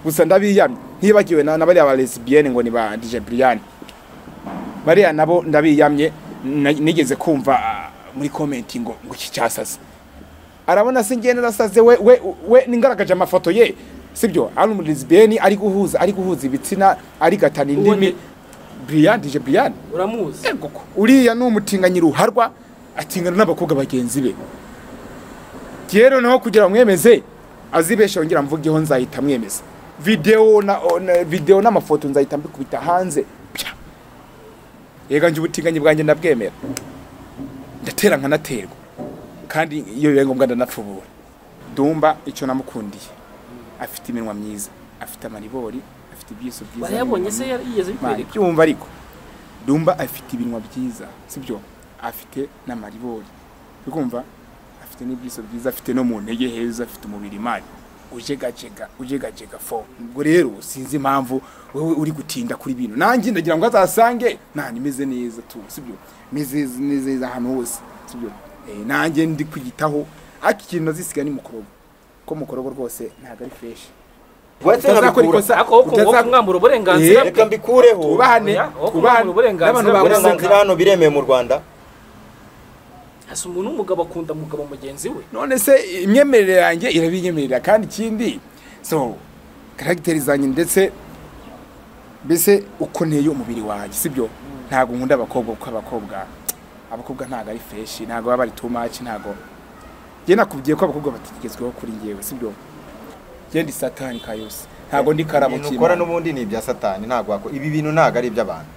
gusa ndabiyamye ntibagiwe na bariya ba lesibiyene ngo ni ba dije buriyani bariya nabo ndabiyamye na- nigeze kumva ah, muri komenti ngo ngo iki cyasasa arabona se ngende nasaze we we we ningaragaje amafoto ye sibyo ari umu lesbiyeni ari guhuza ari guhuza ibitsina ari gatana Uwo indimi ni- buriyani dije buriyani uramuzi Ego ko. uriya ni umutinganyi ruharwa atingana n'abakobwa bagenzi be rero naho kugira ngo mwemeze azibeshe yongera mvugeho nzahita mwemeza videwo na o- na- videwo n'amafoto nzahita mbikubita hanze pya yega njye ubutinganyi bwanjye ndabwemera ndatera nkanaterwa kandi iyo bibaye ngombwa ndanapfubura dumba icyo namukundiye afite iminwa myiza afite amaribori afite ibyiso byiza barayabonye n'iminwa se yari- yigeze Mani, bikwereka byumva ariko dumba afite ibinwa byiza sibyo afite n'amaribori ukumva afite n'ibyiso byiza afite no mu ntege heza afite umubiri mani ujegajega ujegajega fo ubwo rero sinzi impamvu wowe uri gutinda kuri bino nanjye ndagira ngo azasange nta nimeze neza tu sibyo meze neza ahantu hose sibyo Eh, nanjye ndi kwiyitaho ariko ikintu nazisiga ni mukorogo ko mukorogo rwose ntabwo ari fresh Utazakora ikosa- ako wowe ukumva utaza- kumwambura uburenganzira Eh, bwe reka mbikureho twubahane Oya, wowe twubahane kumwambura uburenganzira n'abantu bwawe bawe usanga- uburenganzira hano biremewe mu rwanda hasi umuntu w'umugabo akunda umugabo mugenzi we none se imyemerere yanjye irabinyemerera kandi ikindi so karagiteri zanjye ndetse mbese uko nteye umubiri wanjye sibyo ntabwo nkunda abakobwa kuko abakobwa abakobwa ntabwo ari feshi ntabwo baba bari too much ntabwo njye nakubwiye ko abakobwa batigezweho kuri njyewe sibyo njye ndi satani ka yose ntabwo ndi karabo ibintu ukora cy'Imana. n'ubundi ni ibya satani ntabwo wakora ibi bintu ntabwo ari iby'abantu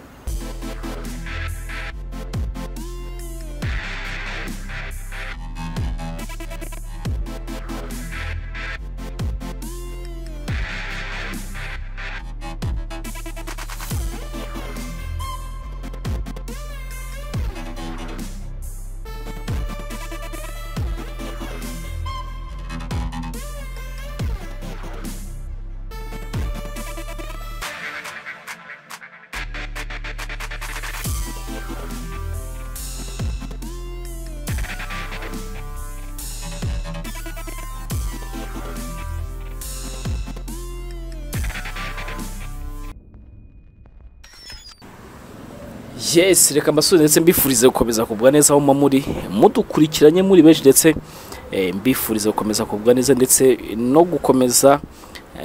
yes reka mbasure ndetse mbifurize gukomeza kugubwa neza aho muba muri mudukurikiranye muri benshi ndetse eh, mbifurize gukomeza kugubwa neza ndetse no gukomeza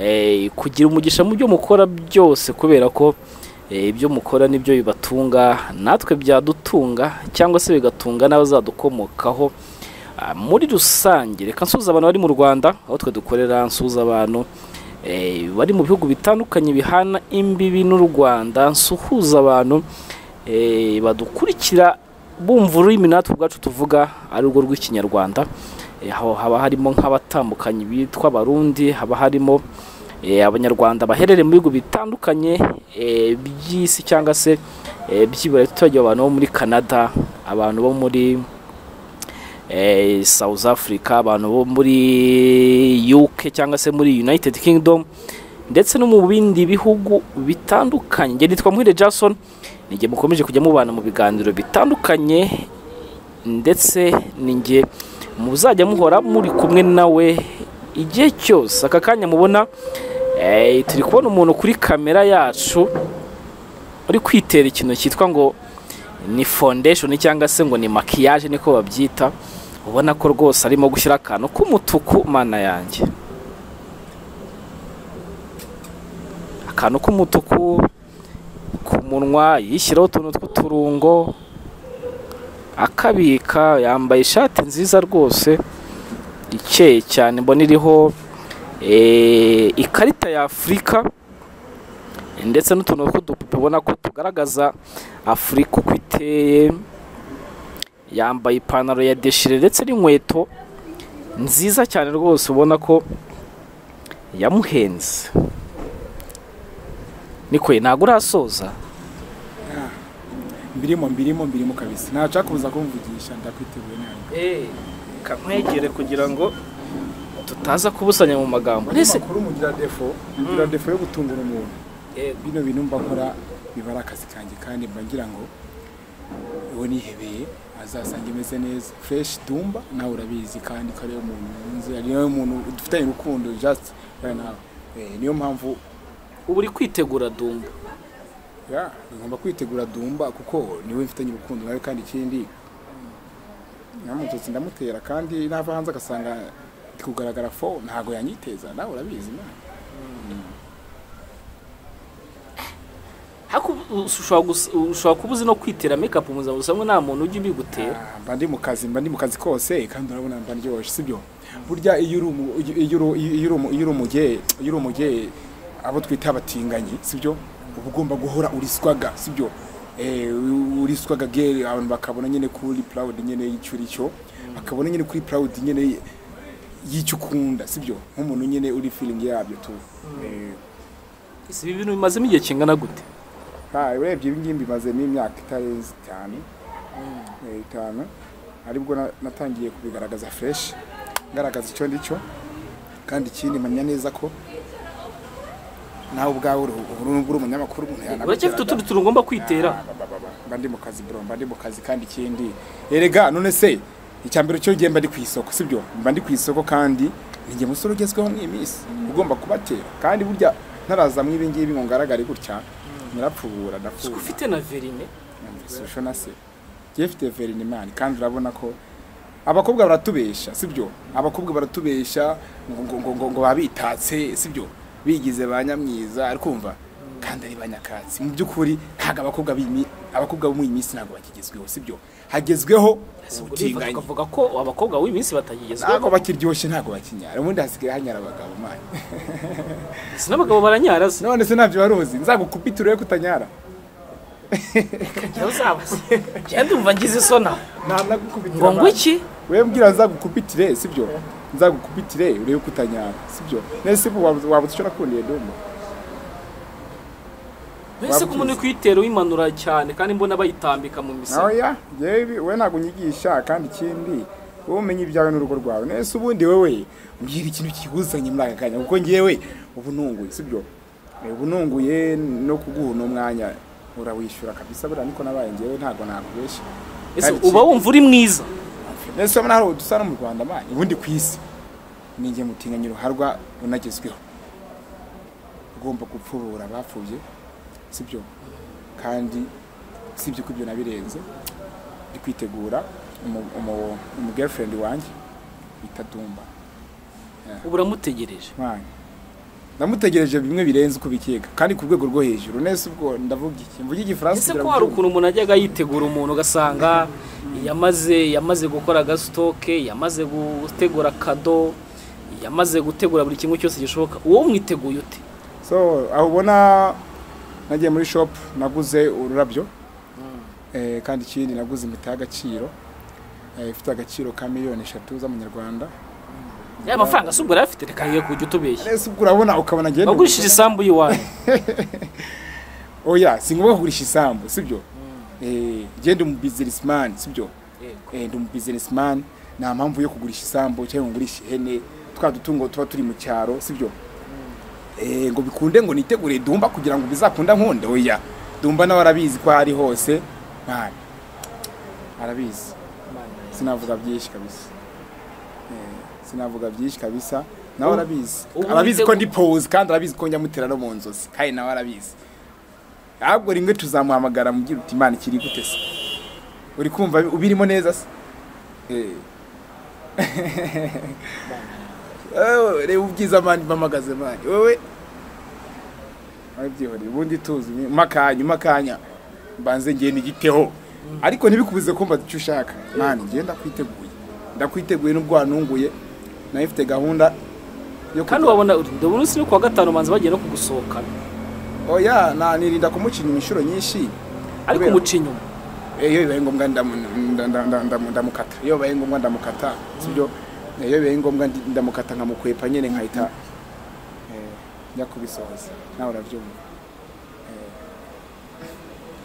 eh, kugira umugisha mu byo mukora byose kubera ko eh, ibyo mukora nibyo bibatunga natwe byadutunga cyangwa se bigatunga n'abazadukomokaho Ah, muri rusange reka nsuhuze abantu bari mu rwanda aho twe dukorera nsuhuze abantu eh, bari mu bihugu bitandukanye bihana imbibi n'u rwanda nsuhuza abantu eh, badukurikira bumva ururimi natwe ubwacu tuvuga ari rwo rw'ikinyarwanda Eh, aho haba harimo nk'abatandukanye bitwa abarundi haba harimo eh, abanyarwanda baherereye mu bihugu bitandukanye eh, by'isi cyangwa se eh, byibura tutajya abantu bo muri canada abantu bo muri eh, South Africa abantu bo muri UK cyangwa se muri United Kingdom ndetse no mu bindi bihugu bitandukanye njye nitwa Muhire Jason ninjye mukomeje kujya mubana mu biganiro bitandukanye ndetse ninjye muzajya muhora muri kumwe nawe igihe cyose aka kanya mubona eh, turi kubona umuntu kuri kamera yacu uri kwitera ikintu cyitwa ngo ni foundation cyangwa se ngo ni makiyaje niko babyita ubona ko rwose arimo gushyira akantu k'umutuku mana yanjye akantu k'umutuku ku munwa yishyiraho utuntu tw'uturungo akabika yambaye ishati nziza rwose ikeye cyane mbona iriho eh, ikarita ya afurika ndetse n'utuntu tw'udupupe ubona ko tugaragaza afurika uko iteye yambaye ipantaro ya deshire ndetse n'inkweto nziza cyane rwose ubona ko yamuhenze niko ntabwo urasoza mbirimo mbirimo mbirimo kabisa ntashaka kuza kumvugisha ndakwiteguye nabi kamwegere kugira ngo tutaza kubusanya mu magambo Ese mbese makuru mugira defo mugira defo yo gutungura umuntu bino bintu mba nkora biba ari akazi kanjye kandi mba ngira ngo uwo nihebeye azasanga imeze neza fresh dumba nawe urabizi kandi ko ariyo muntu wunze ariyo muntu dufitanye urukundo just nawe Eh, niyo mpamvu ubu uri kwitegura dumba ya ngomba kwitegura dumba kuko niwe mfitanye urukundo nawe kandi ikindi namututse ndamutera kandi nava hanze agasanga ndi kugaragara fo ntago yanyiteza nawe urabizi Imana haku ushobora gus- ushobora kuba uzi no kwitera mekapu mu buzima busanzwe nta muntu ujya ubigutera mba ndi mu kazi mba ndi mu kazi kose kandi urabona mba ndyoshye sibyo burya iyo uri umu- iyo uri- iyo uri umu- iyo uri umuge iyo uri umuge abo twita abatinganyi sibyo uba ugomba guhora uriswaga sibyo Eh, uriswaga gere abantu bakabona nyine kuri proud nyine y'icyo uri cyo bakabona nyine kuri proud nyine y'icyo ukunda sibyo nk'umuntu nyine uri feeling yabyo tu Eh, Ese ibi bintu bimazemo igihe kingana gute ha urebye ibi ngibi mbimazemo imyaka itarenze itanu eh, itanu aribwo na- natangiye kubigaragaza fresh ngaragaza icyo ndi cyo kandi ikindi mpamya neza ko nawe ubwawe uri ubu nubwo uri umunyamakuru umuntu uracyafite yanabigeraga utundi tuntu ugomba kwitera Ah, ba, ba, ba, ba. mba ndi mu kazi bro mba ndi mu kazi kandi ikindi erega none se icya mbere cyo ngenda ndi ku isoko sibyo mba ndi ku isoko kandi ni njye musore ugezweho mu iminsi ugomba kubatera kandi burya ntaraza mu ibi ngibi ngo ngaragare gutya nyirapfubura uko ndapfubura ufite na verine social na se jefite verinimani kandi urabona ko abakobwa baratubesha sibyo abakobwa baratubesha ngo ngo ngo ngo, ngo babitatse sibyo bigize ba nyamwiza ariko umva kandi ari banyakatsi mu by'ukuri ntabwo abakobwa b'imi abakobwa bo mu iyi minsi ntabwo bakigezweho sibyo hagezweho ubutinganyi tukavuga ko abakobwa b'uyu minsi batagigezweho ntabwo bakiryoshye ntabwo bakinyara ubundi hasigaye hanyara abagabo mani si n'abagabo baranyara se none se ntabyo wari uzi nzagukubita urebe ko utanyara njyewe uzabaze njyewe ndumva ngize isona ntanagukubitira ngo ngo abana. iki wewe mbwira nzagukupitire sibyo nzagukupitire urebe ko utanyara sibyo nese ubu waba waba uzi icyo nakundiye domo mbese ko umuntu uri kuyitera uyimanura cyane kandi mbona bayitambika mu misaya oya yewe wowe ntabwo unyigisha kandi ikindi wowe umenya ibyawe n'urugo rwawe nese ubundi wowe mbwira ikintu kiguzanye muri aka kanya kuko ngewe ubu nunguye sibyo Eh, ubu nunguye no kuguha uno mwanya urawishyura kabisa buriya niko nabaye ngewe ntabwo nakubeshya ese kandi uba ikindi- wumva uri mwiza Ese urabona hari udusa no mu Rwanda mani ubundi ku isi ni njye mutinganya uruharwa runagezweho ugomba gupfubura abapfubye sibyo kandi sibyo ko ibyo nabirenze ndi kwitegura umu- umu- umu girlfriend wanjye bita Dumba ubu uramutegereje mani ndamutegereje bimwe birenze uko bikeka kandi ku rwego rwo hejuru nese ubwo ndavuga iki mvuge igifaransa ese kugira ko ngo hari ubyumve. ukuntu umuntu ajyaga yitegura umuntu ugasanga yamaze yamaze gukora agasitoke yamaze gutegura kado yamaze gutegura buri kimwe cyose gishoboka uwo mwiteguye ute so aho ubona nagiye muri shop naguze ururabyo eh, kandi ikindi naguze impeta y'agaciro eh, ifite agaciro ka miliyoni eshatu z'amanyarwanda ya mafaranga si ubwo yari afite reka ye kujya utubeshya ese ubwo urabona ukabona ngenda wagurishije isambu y'iwanyu oya singomba kugurisha isambu sibyo eh, ngenda umu businessman sibyo eh, ndi umu businessman nta mpamvu yo kugurisha isambu cyangwa ngo ngurishe ihene twa dutungo tuba turi mu cyaro sibyo eh, ngo bikunde ngo nitegure dumba kugira ngo bizakunda nkunde oya dumba nawe arabizi ko ari hose mani arabizi sinavuga byinshi kabisa Eh, sinavuga byinshi kabisa nawe arabizi ubu arabizi ko witeguye- ndi pose kandi arabizi ko njya no mu nzozi kandi nawe arabizi ahubwo rimwe tuzamuhamagara mubwira uti imana ikiri gute se uri kumva ubirimo neza se Eh. Eh, reba ubwiza mani mpamagaze mani wowe wabyihoreye ubundi tuzi nyuma kanya uma kanya mbanze ngenda igiteho ariko ntibikubuze kumva icyo ushaka mani njye ndakwiteguye ndakwiteguye n'ubwo wanunguye nawe ifite gahunda yo kandi wabona ndabona umunsi ni kuwa gatanu manzi bagiye no kugusohokana oya na nirinda kumucinya inshuro nyinshi ariko Kubera- umuca inyuma Eh, iyo bibaye ngombwa ndamu- nda- nda- nda- nda- ndamukata iyo bibaye ngombwa ndamukata sibyo Eh, iyo bibaye ngombwa ndi- ndamukata nkamukwepa nyine nkahita eh, njya kubisohoza nawe urabyumva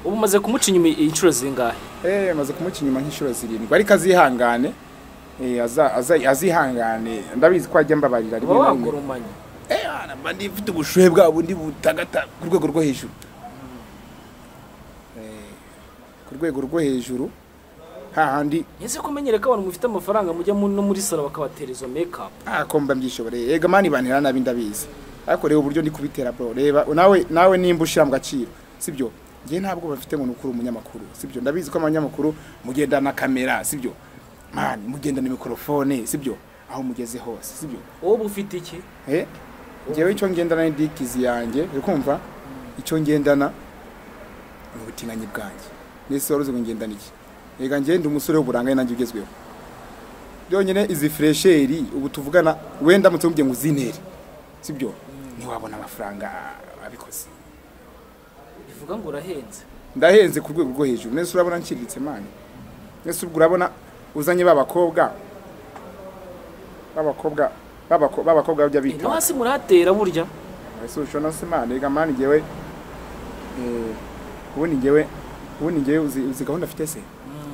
ubu umaze kumuca inyuma inshuro zingahe Eh, amaze kumuca inyuma nk'inshuro zirindwi ariko azihangane Eh, aza- aza- azihangane ndabizi ko ajya mbabarira rimwe uba na rimwe wagurumanye Eh, hana mba ndi mfite ubushuhe bwabo ndi butagata ku rwego rwo hejuru Eh, ku rwego rwo hejuru hahandi ese ko menyereka abantu mufite amafaranga mujya mu- no muri salo bakabatera izo mekapu akomba mbyishoboreye ega mani bantera nabi ndabizi ariko reba uburyo ndi kubitera bro reba nawe nawe nimba ushyira mu gaciro sibyo njye ntabwo bafite ngo nukuri umunyamakuru sibyo ndabizi ko abanyamakuru mugendana kamera sibyo man mugendana mikorofone sibyo aho mugeze hose sibyo wowe ufite iki eh njyewe icyo ngendana ni dikizi yanjye uri kumva icyo ngendana ni ubutinganyi bwanjye mbese wari uzi ngo ngendana iki reka ngende umusore w'uburangare nanjye ugezweho byonyine izi furesheri ubu tuvugana wenda mutse ngo uzinere sibyo ntiwabona amafaranga abikoze bivuga ngo urahenze ndahenze ku rwego rwo hejuru mbese urabona nciriritse mani mbese ubwo urabona uzanye babakobwa babakobwa babako- babakobwa bajya Eh, no bita hasi muratera burya ese ushobora se mani reka mani ngewe eh, ubundi ngewe ubundi ngewe uzi uzi gahunda afite se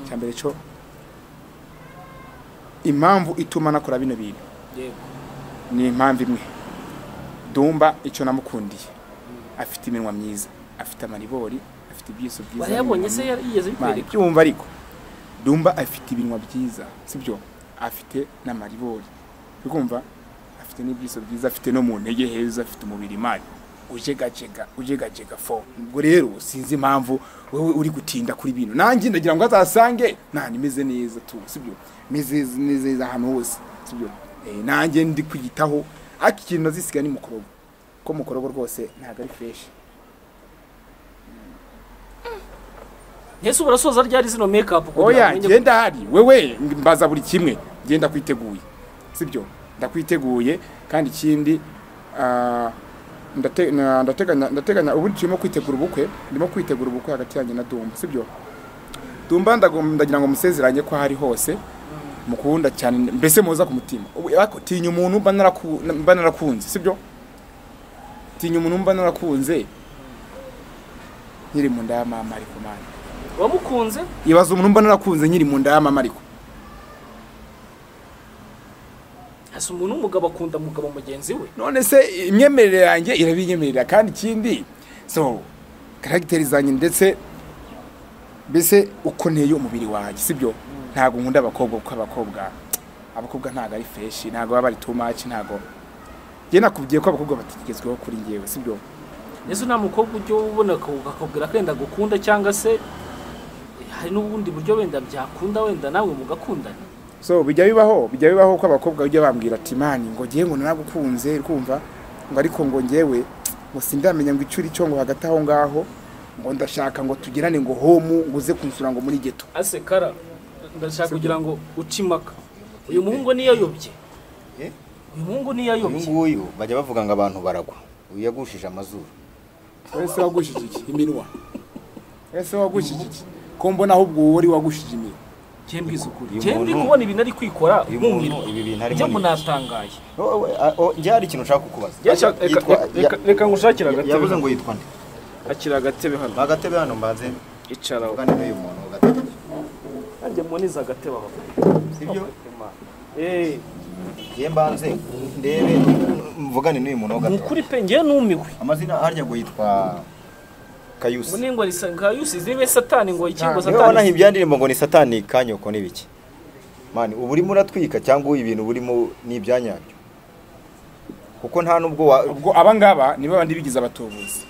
cya mbere cyo impamvu ituma nakora bino bintu yego ni impamvu imwe dumba icyo namukundiye afite iminwa myiza afite amaribori afite ibyiso byiza warayabonye se n'iminwa yari- yigeze myiza. bikwereka byumva ariko dumba afite ibinwa byiza sibyo afite n'amaribori kumva afite n'ibyiso byiza afite no mu ntege heza afite umubiri mani ujegajega ujegajega fo ubwo rero sinzi impamvu wowe uri gutinda kuri bino nanjye ndagira ngo azasange nta imeze neza tu sibyo meze neza ahantu hose sibyo Eh, nanjye ndi kwiyitaho ariko ikintu nazisiga ni mukorogo ko mukorogo rwose ntabwo ari fresh ntese urasoza ryari zino make up oya ngenda hari wewe mbaza buri kimwe ngenda kwiteguye sibyo ndakwiteguye kandi ikindi ah, ndate- na- ndateganya ndateganya ubu turimo kwitegura ubukwe ndimo kwitegura ubukwe hagati yanjye na dumba sibyo dumba ndagom- ndagira ngo musezeranye ko hari hose mukunda cyane mbese muza ku mutima Ubu, ariko tinya umuntu mba naraku- mba narakunze sibyo tinya umuntu mba narakunze nkiri mu nda ya mama ariko mani wamukunze ibaza umuntu mbona narakunze nkiri mu nda y'amama ariko hasi umuntu w'umugabo akunda umugabo mugenzi we none se imyemerere yanjye irabinyemerera kandi ikindi so karagiteri zanjye ndetse mbese uko nteye umubiri wanjye sibyo ntabwo nkunda abakobwa kuko abakobwa abakobwa ntabwo ari feshi ntabwo baba bari too much ntabgo njye nakubwiye ko abakobwa batigezweho kuri njyewe sibyo ndetse nta mukobwa ujya ubona ako- akakubwira ko wenda gukunda cyangwa se eh, hari n'ubundi buryo wenda byakunda wenda nawe mugakundana so bijya bibaho bijya bibaho ko abakobwa bajya bambwira ati mani ngo ngewe ngo naragukunze kumva ngo ariko ngo ngewe ngo sindamenya ngo icyo cyo ngo hagati aho ngaho ngo ndashaka ngo tugirane ngo homu ngo uze kunsura ngo muri geto ase kara ndashaka kugira ngo uce impaka uyu muhungu niyayobye Eh? uyu muhungu uyu niyayobye nguyu bajya bavuga ngo abantu baragwa uyu yagushije amazuru wese wagushije iki iminwa wese wagushije iki ko mbona ahubwo wowe uri wagushije iminwa njye mbizi ukuri uyu njye ndi muntu- kubona ibintu ari kwikora uyu nkumirwa muntu, ibi bintu arimo njye ni iki? munatangaye Oh, we- ah, oh, njye hari ikintu ushaka kukubaza Yashaka- reka- Yitwa- reka- reka- reka ngushakire ya- agatebe. yavuze ngo yitwa nde akira agatebe hano mpa agatebe hano mbanze icaraho mvugane n'uyu muntu agatebe nanjye mboneza agatebe aho sibyo Eh, njye mbanze ndebe mvugane n'uyu muntu ni agatebe ukuri pe njyewe numiwe amazina harya ngo yitwa ngo kayusi ningwa risa nka yusize ibe satani ngo ikingo Niba niba wanaha satani ibyandirimbo ngo ni satani kanyoko n'ibiki mani uba urimo uratwika cyangwa ibintu burimo ni ibyanyabyo kuko nta n'ubwo wa ubwo abangaba niba bandi bigize abatubuzi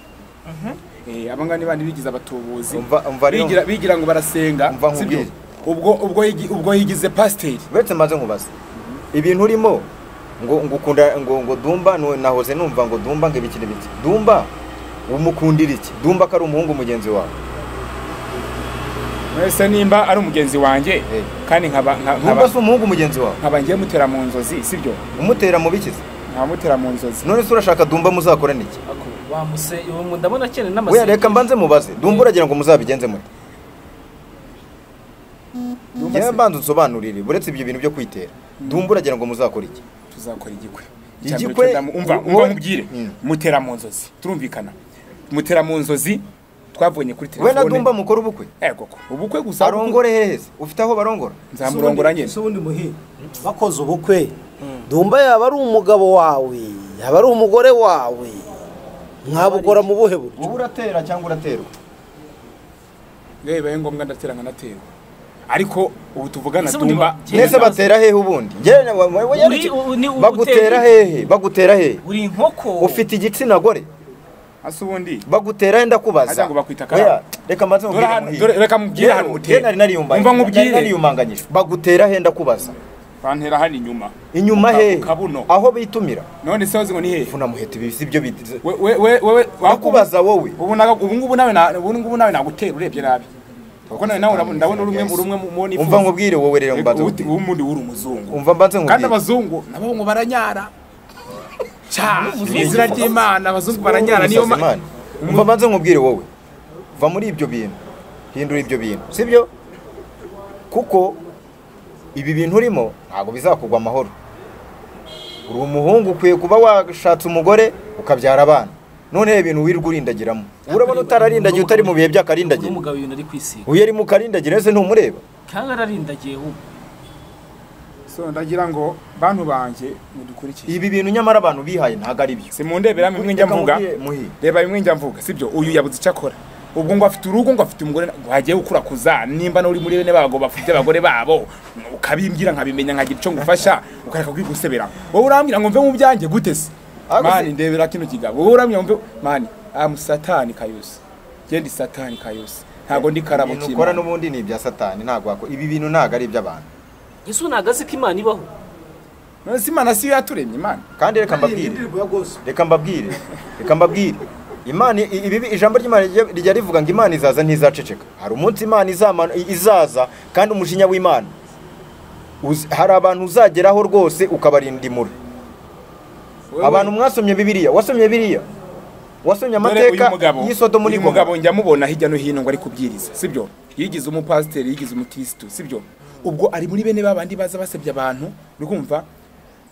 Eh, abangaba niba bandi bigize abatubuzi Umva- umva rero- bigira bigira ngo barasenga Umva sibyo nkubwire. ubwo ubwo yigi- ubwo yigize pasiteri uretse mbanze nkubaze ibintu urimo ngo ngo ukunda ngo ngo dumba nu- nahoze numva ngo dumba ngo ibiki n'ibiki dumba umukundira iki dumba ko ari umuhungu mugenzi wawe wese nimba ari umugenzi wanjye Eh. kandi nkaba nka- nkaba dumba si umuhungu mugenzi wawe nkaba ngiye mutera mu nzozi sibyo umutera mu bikizi nkaba mutera mu nzozi none se urashaka dumba muzakorana iki Ako, wa muse uwo mu- ndabona cyane weya n'amasengesho reka mbanze mubaze dumba uragira ngo muzabigenze mute Ndumva njyewe se mbanza unsobanurire uretse ibyo bintu byo kwitera dumba uragira ngo muzakora iki tuzakora igikwe Igikwe- Icya mbere cyo ndamu- umva umva wowe- mubwire Mm. mutera mu nzozi turumvikana mutera mu nzozi twavunye kuri we na telefone dumba mukora ubukwe Eh, koko ubukwe gusa arongore hehe se ufite aho barongora nzamurongora nyine Se ubundi muhe bakoze ubukwe dumba yaba ari umugabo wawe yaba ari umugore wawe mwabukora mu buhe buryo uba uratera cyangwa uraterwa yewe bibaye ngombwa ndatera nkanaterwa ariko ubu tuvugana Ese ubundi dumba ba- mbese batera hehe ubundi Njyewe na- wa- wa- Uri- u- ni- u- bagutera uteye- hehe bagutera hehe uri inkoko ufite igitsina gore hasi ubundi bagutera he ndakubaza Ajya ngo bakwita karara. Oya, reka mbanze Dore hano- dore- reka mubwire ahantu utera. nari nariyumbanye Umva nkubwire. nari nariyumanganyije bagutera he ndakubaza bantera hano inyuma inyuma Mu ka- hehe mu kabuno aho bitumira none se wazi ngo ni hehe vunamuheta ibi si byo bitize We- we- we- wewe Nakubaza wowe. ubu naga- ubu ngubu nawe na- ubu ngubu nawe nagutera urebye nabi kuko nawe nawe urabona- ndabona uri umwe mu- uri umwe mu mu nifuza. umva nkubwire wowe rero Ariko mbanze ubu uti- nkubwire. ubu ubundi uri umuzungu umva mbanze kandi nkubwire abazungu nabo ngo baranyara cya mu izina Umuzungu. ry'imana abazungu Wowe baranyara niyo umusazi ma- Imana. umva mbanze nkubwire wowe va muri ibyo bintu hindura ibyo bintu si byo kuko ibi bintu urimo ntabwo bizakugwa amahoro uri umuhungu ukwiye kuba washatse umugore ukabyara abana noneho ibintu wirirwa urindagiramo urabona utararindagiye utari mu bihe by'akarindagire umugabo ibintu ari kwisiga uyu ari mu karindagire ese ntumureba kanga ararindagiye ubu so ndagira ngo bantu banjye mudukurikiye ibi bintu nyamara abantu bihaye ntabwo ari byo si mundebera bimwe njya mvuga Reka mubwire- muhi. reba bimwe njya mvuga sibyo uyu yabuze icyo akora ubwo ngo afite urugo ngo afite umugore ngo hagiye gukurakuza nimba n'uri muri bene babo bafite abagore babo ukabimbwira nkabimenya nkagira icyo ngufasha ukareka kwigusebera wowe urambwira ngo mve mu byanjye gute se Ariko se- mani ndebera kino kigabo wowe urambwira ngo mve mani amu satani kayose genda satani kayose ntabwo ndi karabo ibintu ukora k'imana n'ubundi ni ibya satani ntabwo wakora ibi bintu ntabwo ari iby'abantu ese ntabwo azi ko imana ibaho none se imana siyo yaturemye imana kandi reka mbabwire reka mbabwire reka mbabwire imana i- ibi ijambo ry'imana rijya- rijya rivuga ngo imana izaza ntizaceceka hari umunsi imana izamana- i- izaza kandi umujinya w'imana uz- hari abantu uzageraho rwose ukabarindimura Wowe- abantu mwasomye bibiliya wasomye bibiliya wasomye Dore uyu amateka mugabo- y'isodomu uyu n'igomora mugabo njya mubona hirya no hino ngo ari kubwiriza sibyo yigize umupasiteri yigize umukirisitu sibyo ubwo ari muri bene babandi baza basebya abantu uri kumva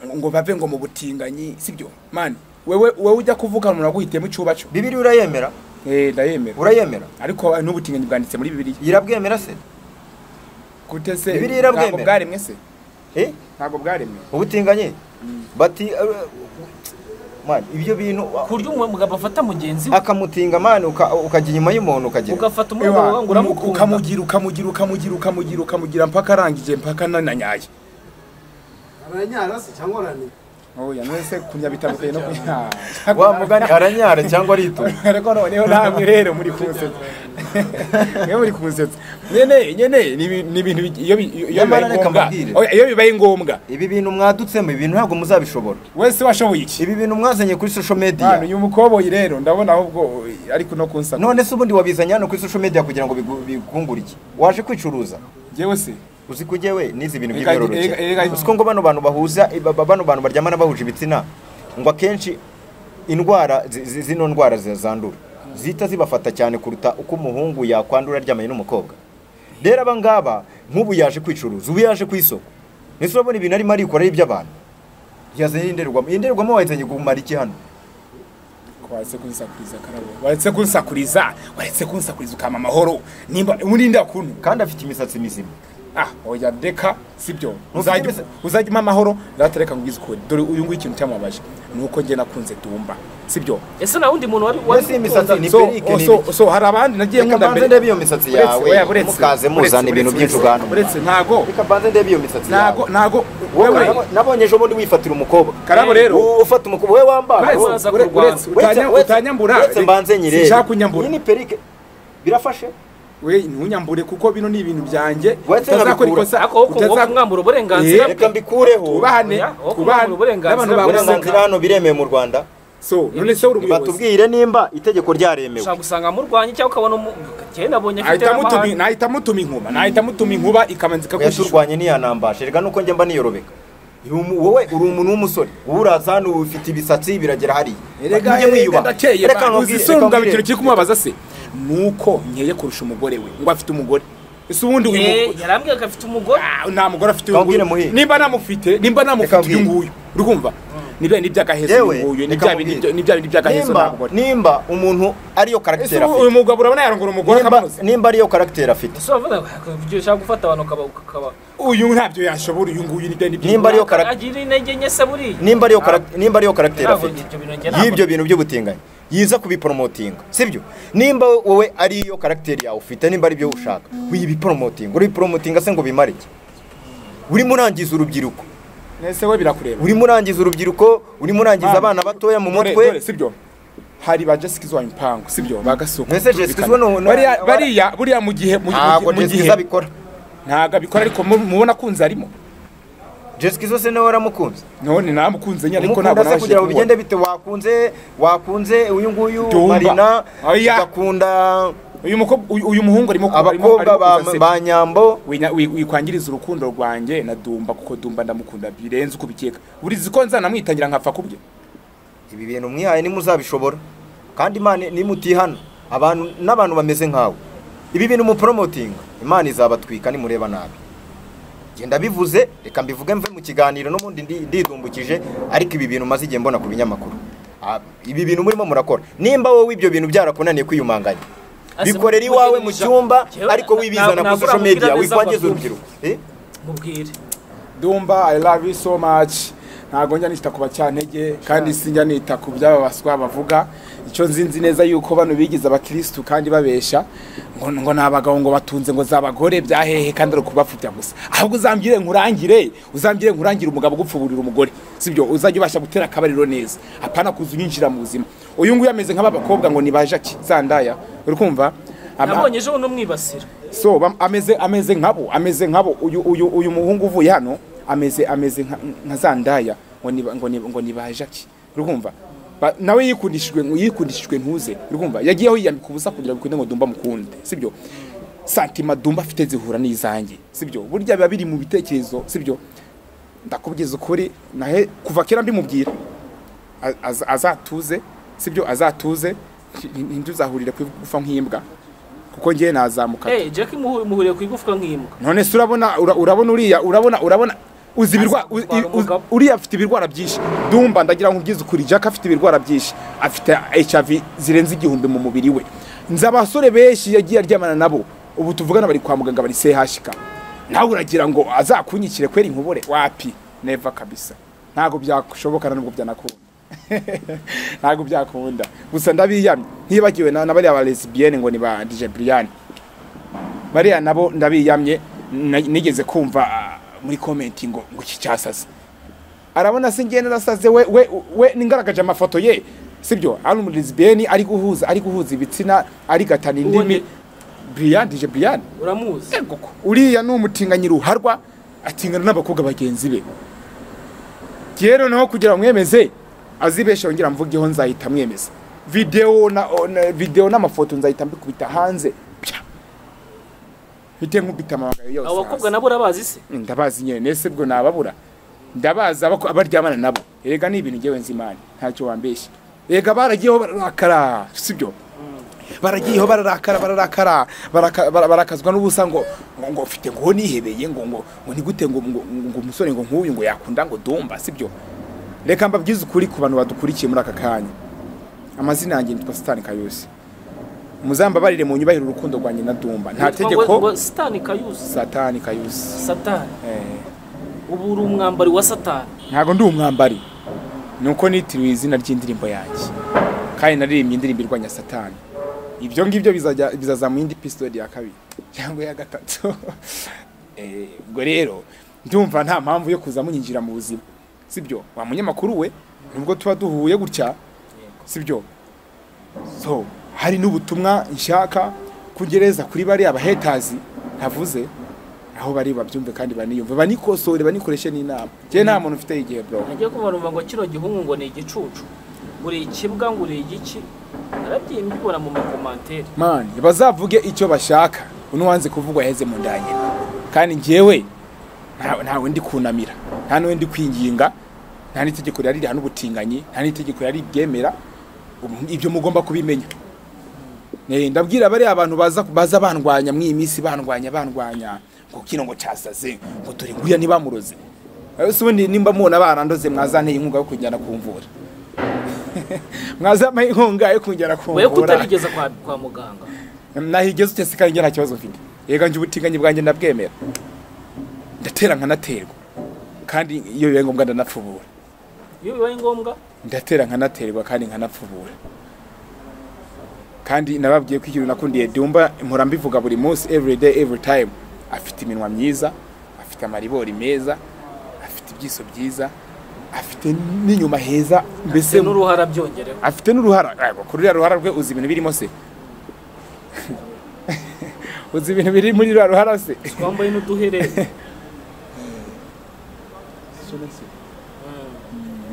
ngo bave ngo mu butinganyi sibyo mani wewe wewe ujya kuvuga umuntu aguhitiyemo icyubaco bibiliya urayemera eh ndayemera urayemera ariko hari n'ubutinganyi bwanditse muri bibiliya irabwemera se gute se Bibiliya ntabwo irabwemera. bwaremwe se eh ntabwo bwaremwe ubutinganye bati uh, man, ibyo bintu ku buryo umugabo afata mugenzi we akamutinga mani uka- ukajya inyuma y'umuntu ukagira ugafata umugabo wawe ngo uramukunda ukamugira ukamugira ukamugira ukamugira ukamugira mpaka arangije mpaka nananyaye aranyara se cyangwa aranira oya none se kunya bitandukanye no kunya wa mugani aranyara cyangwa aritonda ariko noneho namwe rero muri kunsetsa mwe muri kunsetsa nyene nyene ni ibi- ni ibintu bi- iyo bi- iyo bibaye Nyamara reka ngombwa mbabwire. Oya, iyo bibaye ngombwa ibi bintu mwadutsemo ibi bintu ntabwo muzabishobora wese washoboye iki ibi bintu mwazanye kuri social Mwana, media uyu mukoboyi rero ndabona ahubwo ariko no kunsaka none se ubundi wabizanye hano kuri social media kugira ngo bigu- bikungure iki waje kwicuruza njyewe se uzi ko ujyewe n'izi bintu Reka- reka- by'imyororokere reka- uzi ko ngo bano bantu bahuza ba- ba- bano bantu baryamana bahuje ibitsina ngo akenshi indwara zi- zi- zino ndwara zi- zandura zihita zibafata cyane kuruta uko umuhungu yakwandura aryamanye n'umukobwa rero aba ngaba nk'ubu yaje kwicuruza ubu yaje ku isoko ese urabona ibintu arimo arikora ari iby'abantu yazanye indorerwamo iyi ndorerwamo wayizanye kumara iki hano waretse kunsakuriza karabo waretse kunsakuriza waretse kunsakuriza ukama amahoro nimba urinda kuntu kandi afite imisatsi mizima ah oya deka sibyo Ntufite uzajya imisa- uzajya umpa amahoro ndatereka ngo ugize ukuri dore uyu nguyu ikintu cyamubabaje ni uko njye nakunze dumba sibyo ese nta wundi muntu wari mbese iyi misatsi ni so, perike ni so, ibiki? so hari abandi nagiye reka nkunda mbanze ndebe iyo misatsi yawe mukaze muzana ibintu byinshi ugana uretse ntago reka mbanze ndebe iyo misatsi yawe ntago ntago wowe wewe nabo- nabonye ejo bundi wifatira umukobwa karabo rero Wowe ufata umukobwa we wambara uretse- wowe. uraza ure- kurwana. uretse utanya- Uretse- utanyambura uretse mbanze nyirere sinshaka kunyambura iyi ni perike birafashe we ntunyambure kuko bino ni ibintu byanjye Uretse utazakora nkabikura. ikosa ariko wowe ukumva utaza- ko mwambura uburenganzira Eh, bwe reka mbikureho ubahane Oya, wowe kumva ubahane ngo uburenganzira n'abantu bwawe. bagusanga uburenganzira hano biremewe mu rwanda so none se uri umuyobozi batubwire nimba itegeko ryaremewe ushobora gusanga amurwanya cyangwa ukabona umu- njyewe nabonye afite nahita mutuma- n'amahane nahita mutuma inkuba nahita mutuma inkuba ikabanza ikagushisha yaturwanye niyanambashe reka nuko njya mba niyorobeka Uri umu- wowe uri umuntu w'umusore wowe uraza hano ufite ibisatsi biragera hariya erega Mujye mwiyubaha. ndakeye Reka ba- nkubwire- uzi reka songa nkubwire. ikintu kiri kumubabaza se nuko nkeye kurusha umugore we ngo afite umugore ese ubundi uyu mu- yarambwira ko afite umugore Ah, nta mugore afite uyu Kambwire nguyu muhinga. nimba namufite nimba namufite Kambwire. uyu nguyu uri kumva ni bya bindi by'agahezo yewe uyu nguyu ni reka bya bindi nkubwire. ni bya bindi by'agahezo nta nimba mugore nimba umuntu ariyo ese karagiteri ubu- afite uyu mugabo urabona yarongora umugore nimba, akamunoza nimba ariyo karagiteri afite ese uravuga ngo ibyo ushaka gufata abantu ukaba ukaba uyu ntabyo yashobora uyu nguyu ni bya bindi Nimba ariyo karagiteri agira intege nke se buriya nimba ariyo karagiteri nimba ariyo karagiteri Ntabwo afite ibyo bintu njye ntabwo- y'ibyo bintu by'ubutinganyi yiza kubiporomotinga sibyo nimba wowe ari iyo karagiteri yawe ufite nimba ari ibyo ushaka uyibiporomotinga urabiporomotinga se ngo bimare iki urimo urangiza urubyiruko nese we birakureba urimo urangiza urubyiruko urimo urangiza abana batoya mu Dore- dore, mutwe sibyo hari ba Jessica wa impangu sibyo ba gasoko Ese Jessica Zwa no- no- bariya bariya buriya mu gihe mu ntabwo mu- mu gihe jesikiza abikora ntabwo abikora ariko mu- mubona akunze arimo jesikiza se nawe waramukunze none namukunze nyine ariko ntabwo umukunda se naje kugira ngo kumubona. bigende bite wakunze wakunze uyu nguyu Dumba. marina Oya. ugakunda uyu mukobwa uyu uyu muhungu arimo abakobwa ba- ba nyambo Winya- wi- wikwangiriza urukundo rwanjye na dumba kuko dumba ndamukunda birenze uko ubikeka urizi ko nzanamwitangira nkapfa kubye ibi bintu mwihaye nimuzabishobora kandi imana nimutihana abantu n'abantu bameze nkawe ibi bintu muporomotinga imana izabatwika nimureba nabi genda bivuze reka mbivuge mve mu kiganiro n'ubundi ndi- ndidumbukije ariko ibi bintu maze igihe mbona ku binyamakuru Ah, ibi bintu murimo murakora nimba wowe ibyo bintu byarakunaniye kwiyumanganya Ase, bikorera mugire iwawe mu neza. cyumba Jewe, ariko wibizana ntabwo ku social namubwira media neza abazungu. wikwangiza urubyiruko Eh? mubwire dumba i love you so much ntabwo njya nita ku bacyantege kandi sinjya nita ku by'aba baswa bavuga icyo nzi nzi neza yuko bano bigize abakirisitu kandi babesha ngo ngo ni abagabo ngo batunze ngo z'abagore bya hehe kandi ari ukubapfubya gusa ahubwo uzambwire nkurangire uzambwire nkurangire umugabo ugupfuburira umugore sibyo uzajya ubasha gutera akabariro neza apana kuza unyinjira mu buzima uyu nguyu ameze nk'aba bakobwa ngo ni ba jacki zandaya uri kumva Ama- nabonye ejo bundi umwibasira so bam- ameze ameze nkabo ameze nkabo uyu uyu uyu muhungu uvuye hano ameze ameze nka- nka za ndaya ngo ni ba- ngo ni ngo ni ba jacki urumva Ba- nawe yikundishijwe yikundishijwe ntuze urumva yagiyeho yiyambika ubusa kugira bikunde ngo dumba mukunde sibyo santima dumba afite zihura n'izanjye sibyo burya biba biri mu bitekerezo sibyo ndakubwiza ukuri nahe kuva kera mbimubwira A- az- azatuze sibyo azatuze ntituzahurire gupfa nk'imbwa kuko ngewe nazamuka eee jack muhu- muhuriye ku igufwa nk'imbwa none se urabona ura- urabona uriya urabona urabona uzi ibirwa u- gutwara u- umugabo. uriya afite ibirwara byinshi dumba ndagira ngo ubwize ukuri jack afite ibirwara byinshi afite hiv zirenze igihumbi mu mubiri we nzi abasore benshi yagiye aryamana nabo ubu tuvugana bari kwa muganga bari chk nawe uragira ngo azakunyikire kwera inkubure wapi neva kabisa ntabwo byashoboka na nubwo byanakunda ntabwo byakunda gusa ndabiyamye ntibagiwe na na bariya ba lesbienne ngo ni ba dj brian bariya nabo ndabiyamye na- nigeze kumva ah, muri komenti ngo ngo iki cyasaze arabona se ngende nasaze we we we ningaragaje amafoto ye sibyo ari umulisbeni ari guhuza ari guhuza ibitsina ari gatana indimi Ubonye- Brian dije Brian uramuzi uriya ni umutinganyi ruharwa atingana n'abakobwa bagenzi be rero naho kugira ngo mwemeze azibeshe yongera mvugeho nzahita mwemeza videwo na o- na- videwo n'amafoto nzahita mbikubita hanze pya mpite nkubita amabanga yose abo bakobwa hasi. nabo urabazi se ndabazi nyine nese bwo nababura ndabazi abako- abaryamana nabo erega ni ibintu ngewe nzi imana ntacyo wambeshya erega baragiyeho bararakara sibyo baragiyeho bararakara bararakara baraka- bara- barakazwa n'ubusa ngo ngo ngo ufite ngo nihebeye ngo ngo ngo nigute ngo ngo ngo umusore ngo nk'uyu ngo yakunda ngo dumba sibyo reka mbabwize ukuri ku bantu badukurikiye muri aka kanya amazina yanjye nitwa sitani kayose muzambabarire mu nyubahiro urukundo rwanjye na dumba nta Witwa ngo- ngo tegeko satani kayuzi satani kayose satani eh. ubu uri umwambari wa satani ntabwo ndi umwambari nuko nitiriwe izina ry'indirimbo yanjye kandi naririmbye indirimbo irwanya satani ibyo ngibyo bizajya- bizazamura indi episode ya kabiri cyangwa ya gatatu Eh, ubwo rero ndumva nta mpamvu yo kuza munyinjira mu buzima sibyo wa munyamakuru we nubwo tuba duhuye gutya sibyo so hari n'ubutumwa nshaka kugereza kuri bariya bahetazi ntavuze aho bari babyumve kandi baniyumve banikosore banikoreshe n'inama njyewe nta muntu ufite igihe bro nagiye kubarumva ngo kino gihungu ngo ni igicucu uri ikibwa ngo uri igiki narabyiye mbibona mu makomantere man bazavuge icyo bashaka uno wanze kuvugwa yaheze mu nda nyina kandi njyewe nta- ntawe ndi kunamira nta n'uwe ndi kwinginga nta n'itegeko rihari rihana ubutinganyi nta n'itegeko rihari ryemera Ubu- ibyo mugomba kubimenya Eh, ndabwira bariya abantu baza baza bandwanya mw'iyi minsi bandwanya bandwanya ngo kino ngo cyasaze ngo turi nguriya ntibamuroze Eh, si ubundi nimba mubona barandoze mwazanteye inkunga yo kujyana kumvura mwazampaye inkunga yo kujyana kumvura we kutarigeza kwa, kwa muganga nahigeze utese kandi njye nta kibazo mfite yega njye ubutinganyi bwanjye ndabwemera ndatera nkanaterwa kandi iyo bibaye ngombwa ndanapfubura iyo bibaye ngombwa ndatera nkanaterwa kandi nkanapfubura kandi nababwiye ko ikintu nakundiye dumba mpora mbivuga buri munsi every day every time afite iminwa myiza afite amaribori meza afite ibyiso byiza afite n'inyuma heza mbese n'uruhara byongereho afite n'uruhara yego kuri ruriya ruhara rwe uzi ibintu birimo se uzi ibintu biri muri ruriya ruhara se twambaye n'uduherere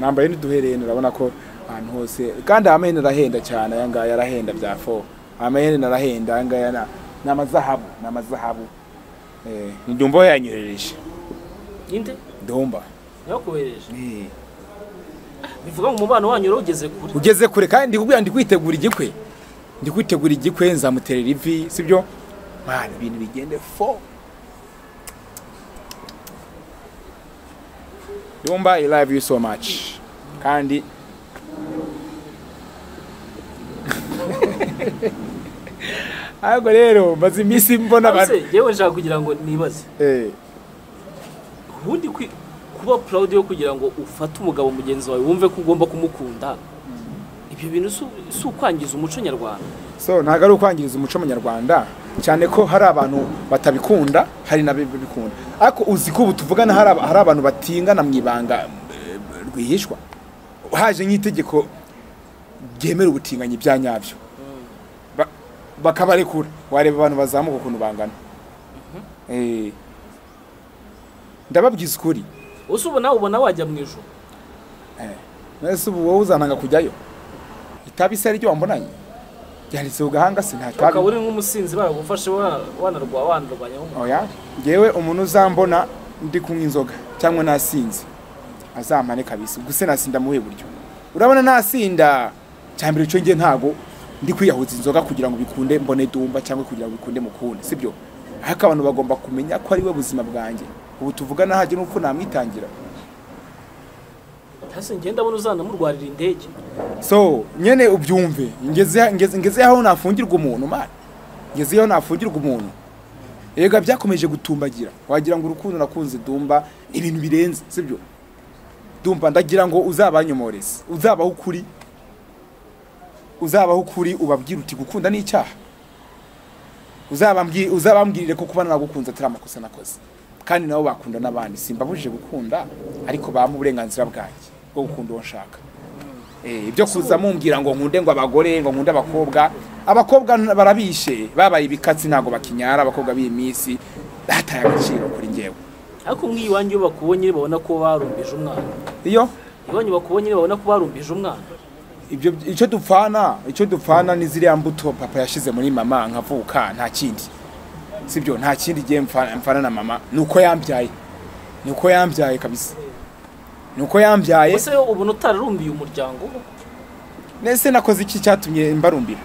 nambaye n'uduhereni urabona ko ahantu hose kandi amayene arahenda cyane aya ngaya arahenda bya fo amayene arahenda aya ngaya na- ni amazahabu ni amazahabu Eh, ni dumba we yanyohereje inde dumba yakohereje Eh, bivuga ngo umubano wanyu urawugeze kure ugeze kure kandi ndikubwira ndi kwitegura igikwe ndi kwitegura igikwe nzamuterera ivi sibyo mwana ibintu bigende fo dumba i love you so much kandi ahubwo rero maze iminsi mbona abantu Ese yewe nshaka kugira ngo nibaze Eh, ubundi kwi- kuba proud yo kugira ngo ufate umugabo mugenzi wawe wumve ko ugomba kumukunda ibyo bintu si u- si ukwangiza umuco nyarwanda so ntabwo ari ukwangiriza umuco nyarwanda cyane ko hari abantu batabikunda hari n'ababikunda ariko uzi ko ubu tuvugana hari aba- hari abantu batingana mu ibanga eh, rwihishwa haje nk'itegeko ryemera ubutinganyi bya nyabyo Ba- bakabarekura wareba abantu bazamuka ukuntu bangana Eh, ndababwiza ukuri ese ubu nawe ubona wajya mu ijoro mbese ubu wowe uzananga kujyayo itabi se ari ryo wambonanye ryanditse ku gahanga si nta tabi ukaba uri nk'umusinzi baragufashe wa- wanarwa wanarwanya nk'umuntu oya ngewe umuntu uzambona ndi kunywa inzoga cyangwa nasinze azampane kabisa gusa nasinda muhe buryo urabona nasinda cya mbere cyo nge ntago ndi kwiyahuza inzoga kugira ngo bikunde mbone dumba cyangwa kugira ngo bikunde mukunde sibyo ariko abantu bagomba kumenya ko ari we buzima bwanjye ubu tuvugana hajye n'uko namwitangira hasi ngenda abona uzanamurwarira indege so nyene ubyumve ngeze ngeze ngeze aho nafungirwa umuntu man ngeze aho nafungirwa umuntu yega byakomeje gutumbagira wagira ngo urukundo nakunze dumba ni ibintu birenze sibyo dumba ndagira ngo uzabanyomoreze uzabaho ukuri uzabaho ukuri ubabwire uti gukunda ni icyaha uzabambwire uzabambwirire ko kuba nagukunze atari amakosa nakoze kandi nabo bakunda n'abandi simbabujije gukunda ariko bampa uburenganzira bwanjye bwo gukunda uwo nshaka Eh, ibyo kuza mumbwira ngo nkunde ngo abagore ngo nkunde abakobwa abakobwa n- barabishe babaye ibikatsi ntabwo bakinyara abakobwa b'iyi minsi bataye agaciro kuri ngewe ariko nk'iyo iwanyu iyo bakubonye babona ko barumbije umwana iyo iwanyu bakubonye babona ko barumbije umwana ibyo icyo dupfana icyo dupfana ni ziriya mbuto papa yashyize muri mama nkavuka nta kindi sibyo nta kindi gihe mfana mfana na mama ni uko yambyaye ni uko yambyaye kabisa ni uko yambyaye ese ubu utararumbiye umuryango nese nakoze iki cyatumye mbarumbira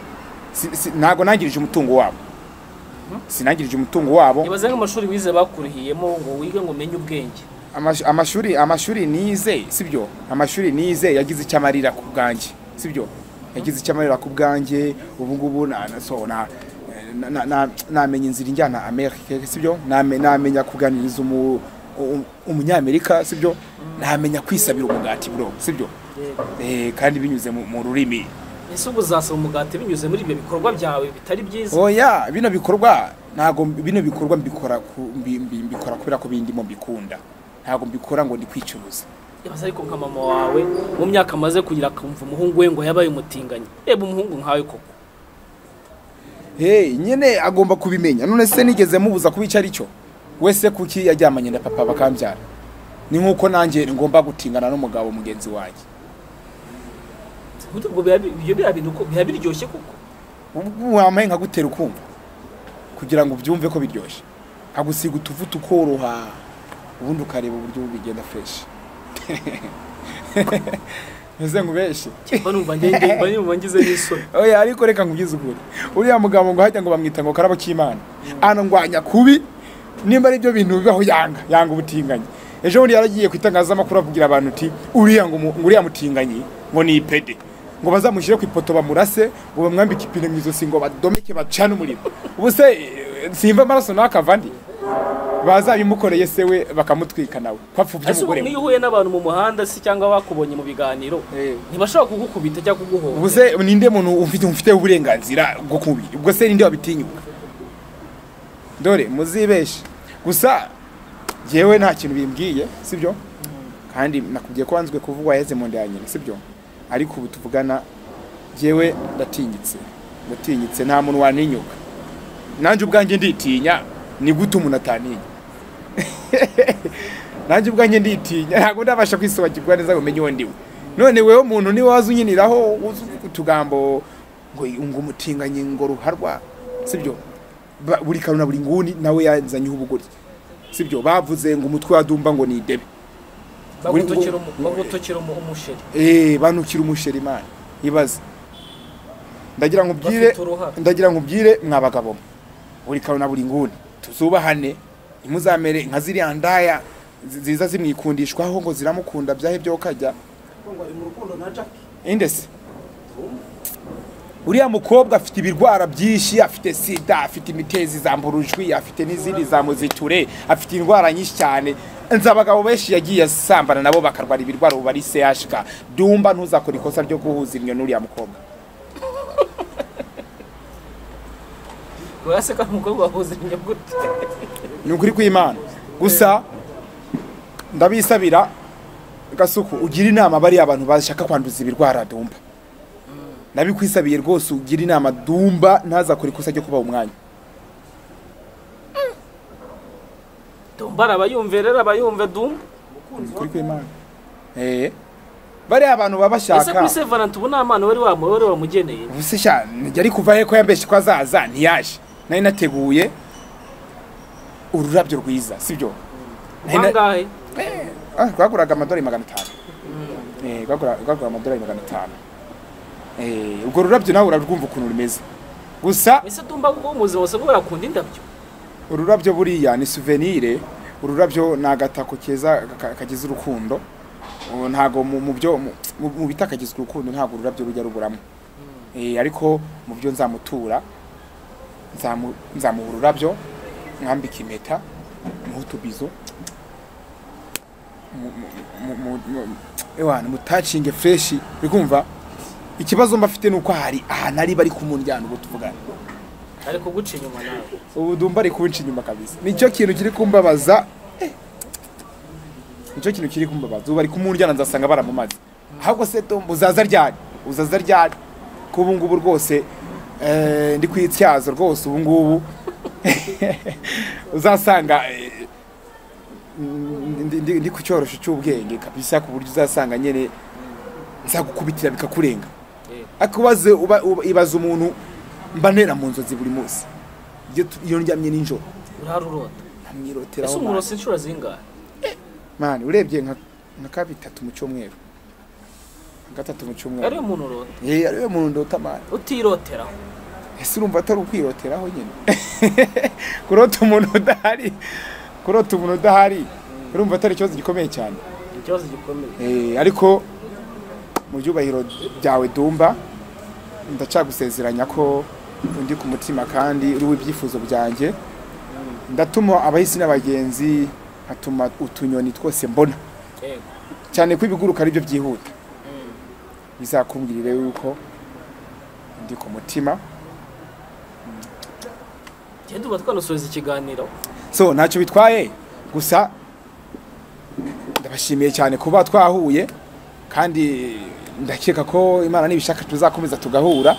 Si- si- ntabwo nangirije umutungo wabo sinangirije umutungo wabo ntibaze nk'amashuri wize bakurihiyemo ngo wige ngo umenye ubwenge Amash- amashuri amashuri nize sibyo amashuri nize yagize icyo amarira ku bwanjye sibyo yagize icyo amarira ku bwanjye ubu ngubu na- na- so, na- na- na- na- namenya inzira injyana amerika sibyo Name- namenya kuganiriza umu- um- umunyamerika sibyo namenya kwisabira umugati bro sibyo Eh, kandi binyuze mu- mu rurimi ese ubu uzasaba umugati binyuze muri ibyo bikorwa byawe bitari byiza oya bino bikorwa ntago bino bikorwa mbikora ku- mbi- mbi- mbikora kubera ko bindimo mbikunda ntago mbikora ngo ndi kwicuruza yabaze ariko nka mama wawe mu myaka amaze kugira akumva umuhungu we ngo yabaye umutinganyi reba umuhungu nkawe koko Hey, nyine agomba kubimenya none se nigeze mubuza kuba icyo ari cyo wese kuki yajyamanye na papa bakambyara ni nk'uko nanjye ngomba gutingana n'umugabo mugenzi wanjye Ubundi ubwo biba bi- ibyo biba bintu ko- biba biryoshye koko ubwo wambaye nkagutera ukumva kugira ngo ubyumve ko biryoshye nkagusiga utuvuta ukoroha ubundi ukareba uburyo bigenda fresh meze nkubeshe mba numva nge- nge- mba numva ngize n'isoni oya ariko reka nkubyize ukuri uriya mugabo ngo hajya ngo bamwita ngo karabo k'imana anangwanya kubi nimba ari byo bintu bibaho yanga yanga ubutinganyi ejo bundi yaragiye ku itangazamakuru avugira abantu uti uriya ngo mu- ngo uriya mutinganyi ngo ni ipede ngo bazamushyire ku ipoto bamurase ngo bamwambike ipine mu izosi ngo badomeke bacane umuriro ubu se eh, simva amaraso n'akava ndi bazabimukoreye se we bakamutwika nawe ko apfubye ese ubu umugore nk'iyo we uhuye n'abantu mu muhanda se cyangwa bakubonye mu biganiro Eh. ntibashobora kugukubita cyangwa kuguhohotera ubuze ninde muntu ufite ufite uburenganzira bwo kubi ubwo se ninde wabitinyuka dore muzibeshe gusa yewe nta kintu bimbwiye sibyo kandi nakubwiye ko wanzwe kuvuga waheze mu nda ya nyina sibyo ariko ubu tuvugana yewe ndatinyitse ndatinyitse nta muntu waninyuka nanjye ubwanjye nditinya ni gute umuntu ataninya nanjye ubwanjye nditinya ntabwo ndabasha kwisobanukirwa neza ngo umenye uwo ndiwe none wewe muntu niwe waza unyiniraho uza uvuga utugambo ngo ngo umutinganye ngo ruharwa sibyo Ba- buri karuna buri nguni nawe yazanyeho ubugoryi sibyo bavuze ngo umutwe wa dumba ngo ni idebe bagutokera umu- bagutokera umu- umusheri Eh, banukira umusheri imana ibaze ndagira ngo ubwire bafite uruhara ndagira ngo ubwire mwabagabo buri karuna buri nguni tuzubahane ntimuzamere nka ziriya ndaya zi- ziza zimwikundishwaho ngo ziramukunda byahe byo kajya indese uriya mukobwa afite ibirwara byinshi afite sida afite imitezi za mburujwi afite n'izindi za muziture afite indwara nyinshi cyane nzi abagabo benshi yagiye asambana nabo bakarwara ibirwara ubu bari sehashika dumba ntuzakora ikosa ryo guhuza imyo n'uriya mukobwa uraseka umukobwa wahuza inyuguti ni ukuri kw'imana gusa ndabisabira gasuku ugira inama bariya abantu bashaka kwanduza ibirwara dumba nabikwisabiye rwose ugira inama dumba ntazakora ikosa ryo kubaha umwanya dumba arabayumve rero abayumve dumba ni ukuri kw'imana Eh. bariya abantu baba ese bashaka kuri se valanti ubu nta mpano wari wamu- wari wamugeneye ubuse sha yari kuva he ko yambeshye ko azaza ntiyaje nari nateguye ururabyo rwiza sibyo Nari na- wangahe Ah, rwaguraga amadolari magana atanu Eh, rwagura- rwagura amadolari magana atanu Eh, urwo rurabyo nawe urarwumva ukuntu rumeze gusa ese dumba kuko ubuzima bose bwo yakunda indabyo ururabyo buriya ni souvenir ururabyo ni agatako keza ka- kagize urukundo Ubu ntago mu mu byo mu- mu- mu bitakagize urukundo ntago ururabyo rujya ruburamo Eh, ariko mu byo nzamutura nzamu- nzamuha ururabyo mwambika impeta muhe utubizo mu- mu- mu- mu- mu- ewana mutacinge freshi uri kumva ikibazo mba afite ni uko hari ahantu ari bari kumuryana ubu tuvugana ariko guca inyuma nawe ubu ndumva ari kunca inyuma kabisa nicyo kintu kiri kumbabaza Eh. nicyo kintu kiri kumbabaza ubu bari kumuryana nzasanga baramumaze ahubwo se tumba uzaza ryari uzaza ryari ko ubu ngubu rwose eh, ndi kwityaza rwose ubu ngubu uzasanga eh, ndi- ndi- ndi ku cyorosho cy'ubwenge kabisa ku buryo uzasanga nyine nzagukubitira bikakurenga ariko ubaze uba- uba- ibaze umuntu mbanera mu nzozi buri munsi iyo tu- iyo ndyamye nijoro urarurota ese nkamwiroteraho umurose inshuro zingahe mani urebye nka nka kabitatu mu cyumweru nka gatatu mu ariyo cyumweru muntu urota yewe ariwe muntu ndota mani utiroteraho ese urumva atari ukwiroteraho nyine kurota umuntu udahari kurota umuntu udahari urumva atari ikibazo gikomeye cyane ni ikibazo gikomeye Eh, ariko mu byubahiro byawe dumba ndacagusezeranya ko undi ku mutima kandi uri w'ibyifuzo byanjye ndatuma abahisi n'abagenzi nkatuma utunyoni twose mbona Yego. cyane ko ibiguruka aribyo byihuta bizakumbwirire yuko ndi ku mutima tujye tuba twanasoza ikiganiro so ntacyo bitwaye gusa ndabashimiye cyane kuba twahuye kandi ndakeka ko imana nibishaka tuzakomeza tugahura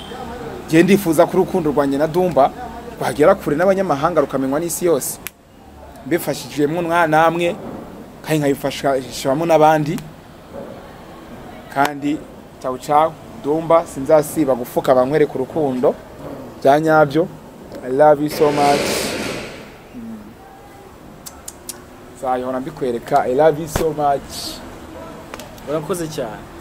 ngiye ndifuza ko urukundo rwanjye na dumba rwagera kure n'abanyamahanga rukamenywa n'isi yose mbifashijwemo namwe kandi nkabifashamo n'abandi kandi cyawu cyawu dumba sinzasiba gufuka bankwereka urukundo bya nyabyo i love you so much nzahora mbikwereka i love you so much urakoze cyane